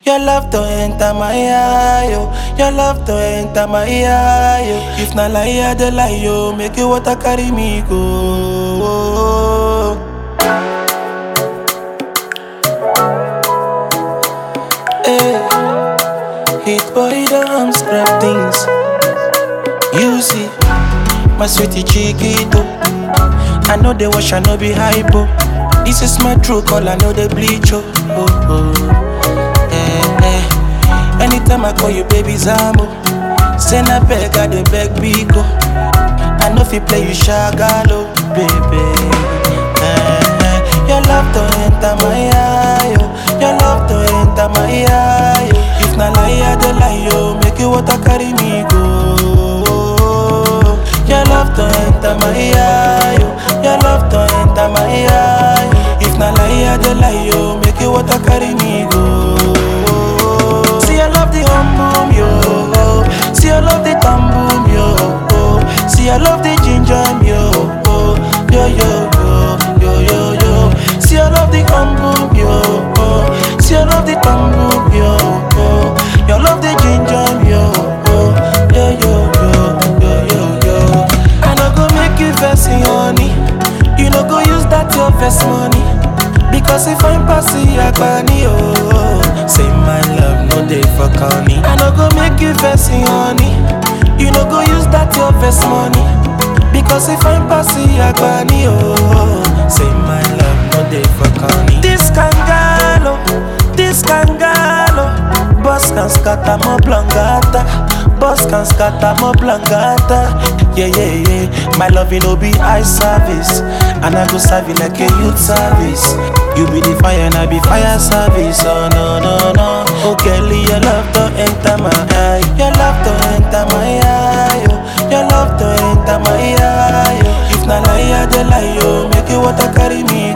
Your love to enter my eye, yo. Your love to enter my eye, yo. If na lie, I dey lie, yo. Make you water carry me go. Hey, hit boy don't scrap things. You see, my sweetie chiquito. I know they wash, I know be hypo. This is my true call, I know they bleach, oh. oh, oh. Eh, eh. Anytime I call you, baby Zambo. Send a beg, I dey beg Biko. I know if you play, you shagalo, baby. Eh, eh. Your love to enter my eye, yo. Your love to enter my eye, yo. If na lie, I dey lie, yo. Make you water carry me go. Your love to enter my eye, yo. Your love to enter my eye. If na lie, I dey lie, yo. Make you water carry me go. See, I love the hum boom, yo. See, I love the thumb boom, yo. See, I love the ginger, yo. Yo, yo, yo, yo, yo, yo. See, I love the hum boom, yo. See, I love the thumb boom, yo. You love the ginger, yo. Yo, yo, yo, yo, yo, yo. I no go make you vex, honey. You no go use that your vex money. Because if I'm passing Agbani, oh Say my love, no day for corny I no go make you vex, honey You no go use that your vex money Because if I'm passing Agbani, oh Say my love, no day for corny This kangalo, this kangalo Boss can scatter mo blangata Boss can scatter mo blangata Yeah, yeah, yeah My love, you know, be eye service And I go serve you like a youth service You be the fire and I be fire service Oh, no, no, no Oh, Kelly, your love to enter my eye Your love to enter my eye oh. Your love to enter my eye oh. If na lie, I dey lie, yo Make you water carry me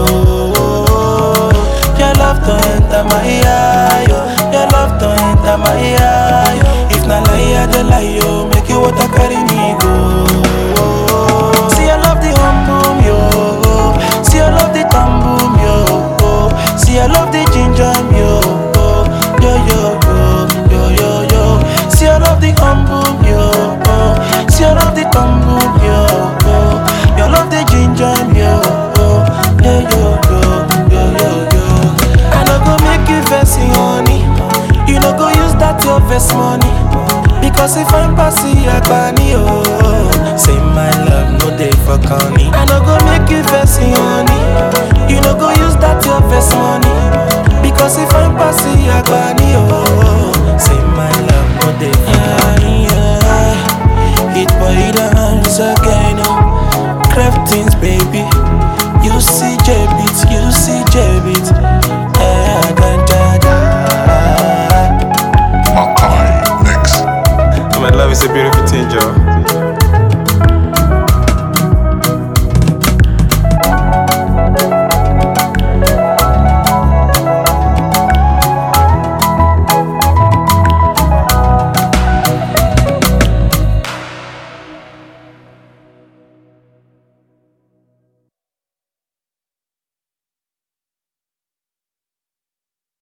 go Your love to enter my eye oh. Your love to enter my eye oh. If na lie, I dey lie, yo Make you water carry me go See, I love the hum boom, yo See, I love the thumb boom, yo See, I love the ginger, yo Yo, yo, yo, yo, yo, yo See, I love the hum boom, yo See, I love the thumb boom, yo You love the ginger, yo Yo, yo, yo, yo, yo, yo I no go make you vex, honey You no go use that your vex money Because if I'm passing Agbani, oh Say my love, no day for corny I no go make you vex, honey You no go use that your vex money Because if I'm passing Agbani